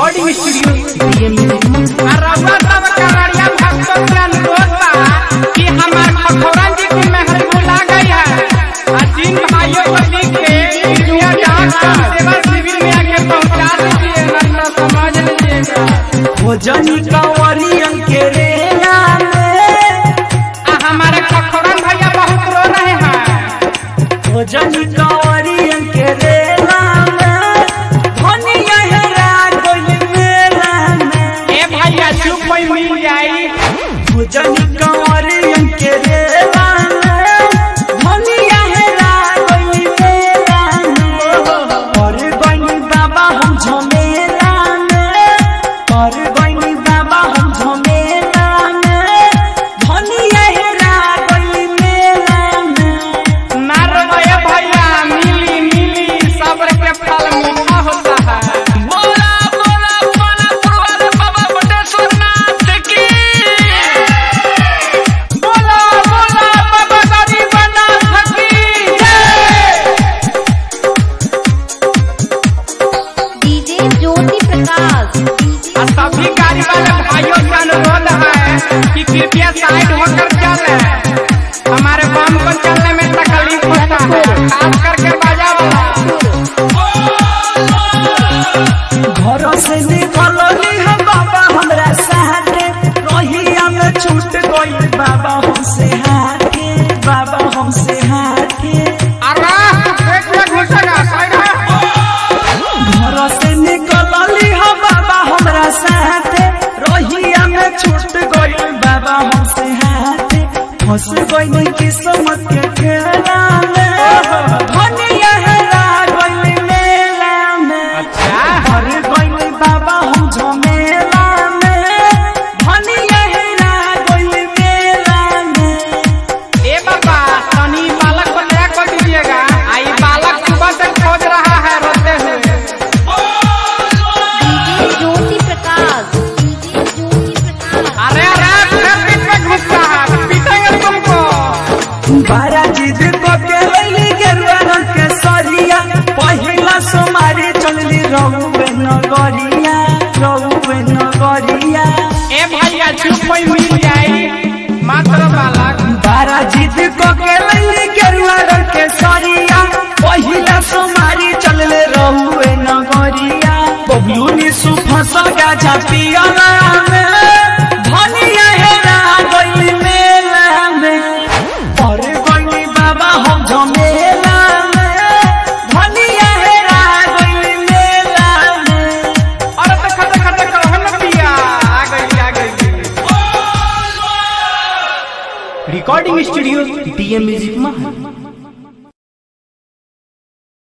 recording studio DM रउआ सब कवरिया भक्तों से अनुरोध बा कि हमार खखोरन जी की मेहर बुला गई है आ जिन भाइयों को लिख के इंडिया डाक सेवा शिविर में आके पहुंचा दीजिए ना तो समझ लीजिएगा भोजनी कंवरियन के रेला में आ हमारे खखोरन भैया बहुत रो रहे हैं भोजनी कंवरियन के रेला में धनिया हेरा गइल मेला में ए भैया चुप होई मिल जाई भोजनी कंवरियन के रेला में धनिया हेरा गइल मेला में और गइल बाबा हम झमेला में और गइल बाबा हम झमेला में धनिया हेरा गइल मेला में ना रोए भैया मिली मिली सब्र के फल मीठा होता है बोला बोला बोला पुरवार बाबा बटेश्वर नाथ की बोला बोला बाबा गरीबनाथ की जय डीजे ज्योति प्रकाश आ सभी गाड़ी वाले भाइयों से अनुरोध है कि कृपया साइड होकर चले हमारे बम को चलने में तकलीफ होता है खास करके बाजा वाला घर से निकलनी हम बाबा हमरा साथे रहिया में छूट गई बाबा हमसे हाथे बाबा हमसे हाथे अरे एक में घुसेगा साइड है घर से निकलनी हम बाबा हमरा साथे रहिया में छूट गई बाबा हमसे हाथे फंस गई किस्मत के खेला में धनिया हेरा गई मेला में अच्छा हर गइल बाबा हम झमेला में धनिया हेरा गइल मेला में ए बाबा तनी बालक को नया कर दीजिएगा आई बालक सुबह से खोज रहा है रोते हुए डीजे ज्योति प्रकाश डीजे ज्योति प्रकाश अरे अरे फिर बीच में घुसता है पीटेंगे तुमको बारा जिद को के लैली गेरुआ रंग के सरिया पहिला सोमारी चलली रहुए नगरिया रहुए नगरिया ए भैया चुप होई मिल जाई मात्र बालक बारा जिद को के लैली गेरुआ रंग के सरिया पहिला सोमारी चलले रहुए नगरिया बबलू नि सुफस गाजा पियला में धनिया हेरा गइल मेला में और गइल बाबा हम झमेला में धनिया हेरा गइल मेला में अरे देखा देखा देखा हम पिया आ गई आ गई रिकॉर्डिंग स्टूडियो डीएम म्यूजिक में